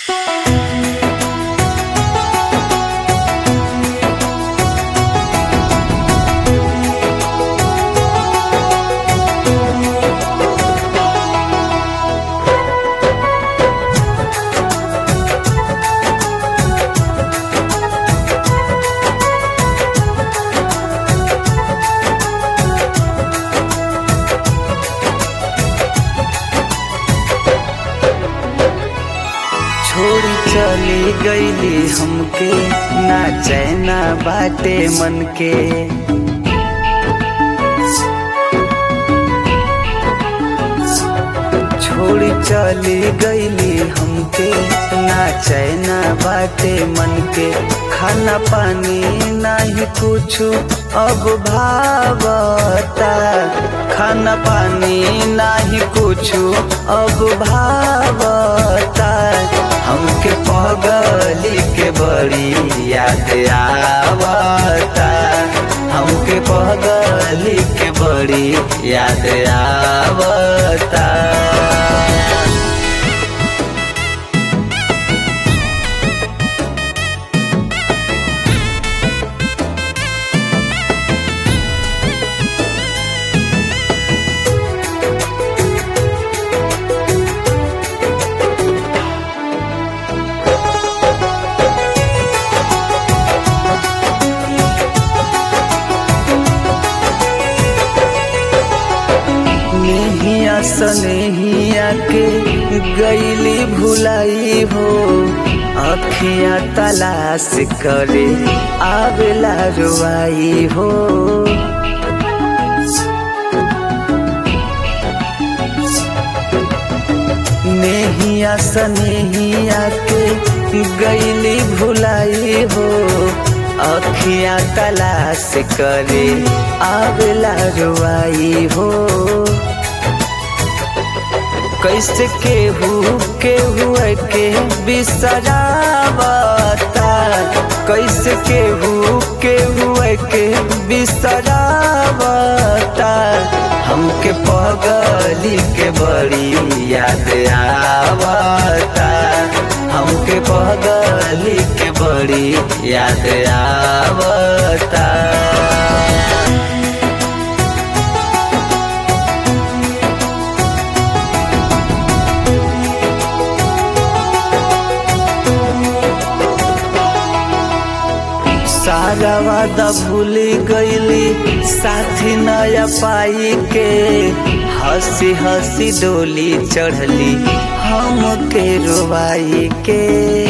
छोड़ी चली गईली हमके ना चैना बाटे मन के छोड़ी चली गईली हमके ना चैना बाटे मन के खाना पानी नहीं कुछ अब भावता खाना पानी नहीं कुछ अब भावता हमके पगली के बड़ी याद आवता हमके पगली के बड़ी याद आवता नेहिया सनेहिया के गईली भुलाई हो अखियां तलाश करे आवेला रुआई हो नेहिया सनेहिया के गईली भुलाई हो अखियां तलाश करे आवेला रुआई हो कैसे केहू केहू के बिसरावता कैसे केहू केहू के बिसरावता हमके पगली के बड़ी याद आवता हमके पगली के बड़ी याद आवता सारा वादा भूल गईली साथी नया पाई के हंसी हंसी डोली चढ़ली हम के रोवाई के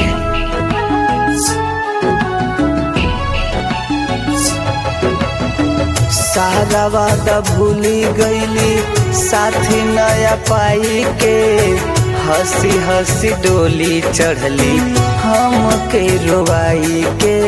सारा वादा भूल गईली साथी नया पाई के हंसी हंसी डोली चढ़ली हम के रोवाई के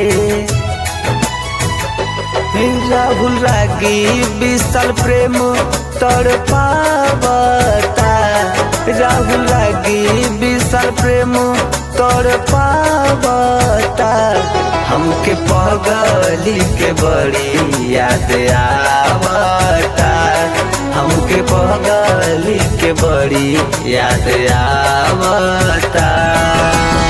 राहुल रागी विशाल प्रेम तड़ पावता राहुल रागी विशाल प्रेम तड़ पावता हमके पगली के बड़ी याद आवता हमके पगली के बड़ी याद आवता